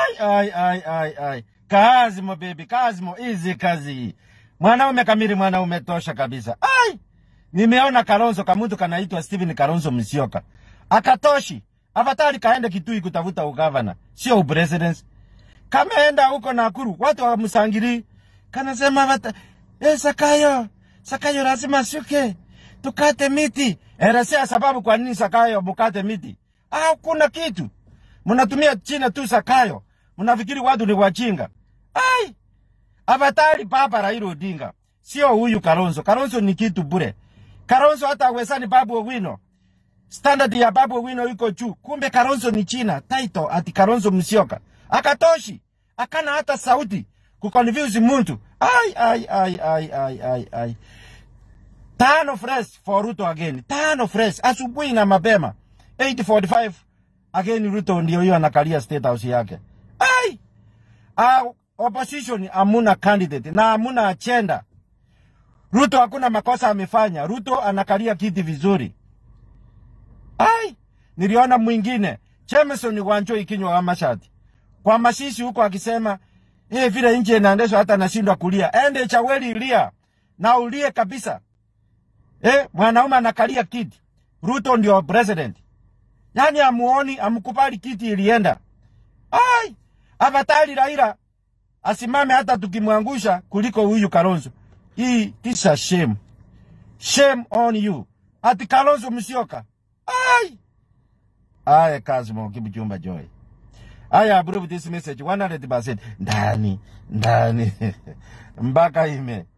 Ai, ai, ai, ai, ai. Kazimo baby, Kazimo, hizi kazi. Mwanaume kamili, mwanaume tosha kabisa. Ai, nimeona Kalonzo kamutu kanaitwa Steven Kalonzo Musyoka. Akatoshi. Avatari kaende Kitui kutafuta ugavana, sio upresidency. Kameenda huko Nakuru, watu wamsangiri. Kanasema vata, eh, Sakayo, Sakayo lazima shuke. Tukate miti. Elezea sababu kwa nini Sakayo mukate miti. Ah, kuna kitu. Mnatumia China tu Sakayo. Mnafikiri watu ni wajinga. Ai! Avatari papa Raila Odinga. Sio huyu Kalonzo. Kalonzo ni kitu bure. Kalonzo hata awezani Babu Owino. Standard ya Babu Owino iko juu. Kumbe Kalonzo ni China. Title ati Kalonzo Musyoka. Akatoshi. Akana hata sauti. Kuconfuse muntu. Ai, ai, ai, ai, ai, ai, ai. Tano fresh for Ruto again. Tano fresh. Asubuhi na mapema. 845 again Ruto ndio hiyo anakalia state house yake. Ai! Uh, opposition hamuna candidate na hamuna agenda. Ruto hakuna makosa amefanya. Ruto anakalia kiti vizuri. Ai! Niliona mwingine Jameson Wanjoi kinywa kama shati. Kwa masisi huko akisema eh, vile nje inaendeshwa hata nashindwa kulia. Ende chaweli lia na ulie kabisa. Eh, mwanaume anakalia kiti. Ruto ndio president. Yaani amuoni, amkubali kiti ilienda. Ai! Avatari Raila asimame hata tukimwangusha kuliko huyu Kalonzo. Hii kisa shame. Shame on you. Ati Kalonzo Musyoka. Ai! Aya Kazimo Kibuchumba Joy. I approve this message 100% ndani ndani mpaka ime